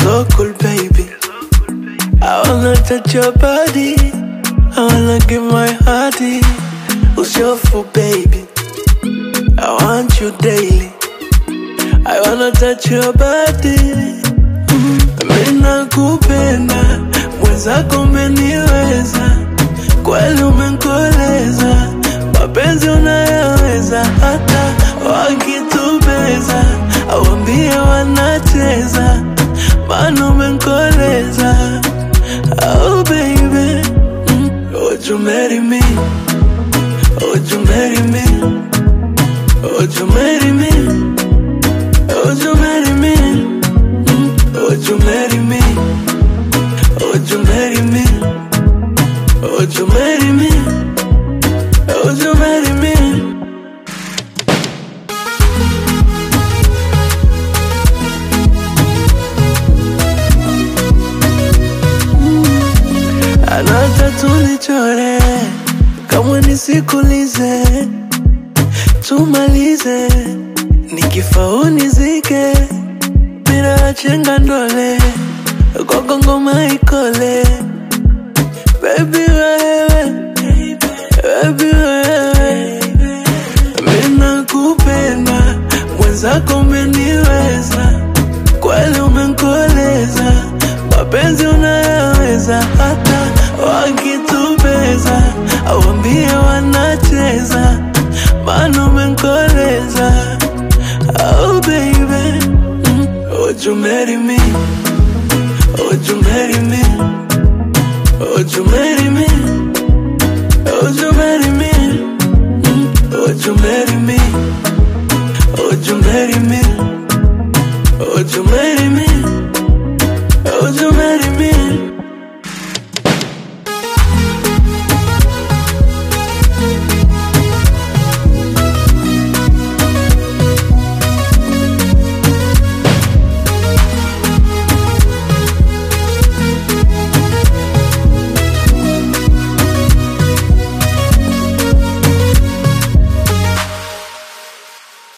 so cool, baby. I wanna touch your body. I wanna give my hearty. Who's your fool, baby? I want you daily. I wanna touch your body. Mm, Mimi nakupenda, mwenzako umeniweza, kweli umenkoleza, mapenzi unayaweza, hata wakitubeza, awambie wanacheza, maana umenkoleza. Oh baby, mm, would you marry me? Would you marry me? Would you marry me? Would you marry me? Mm, Would you marry me? Would you marry me? Would you marry me? Would you marry me? Anata tulichore kama nisikulize tumalize nikifaunizike bila chenga ndole kwako ngoma ikole Baby wewe Baby wewe Mina kupenda Mwenzako umeniweza Kweli umenkoleza Mapenzi unayaweza Hata wakitubeza Awambie wanacheza Maana umenkoleza Oh baby mm, Would you marry me? Would you marry me? Would you marry me? Would you marry me? Mm, Would you marry me? Would you marry me? Would you marry me? Would you marry me?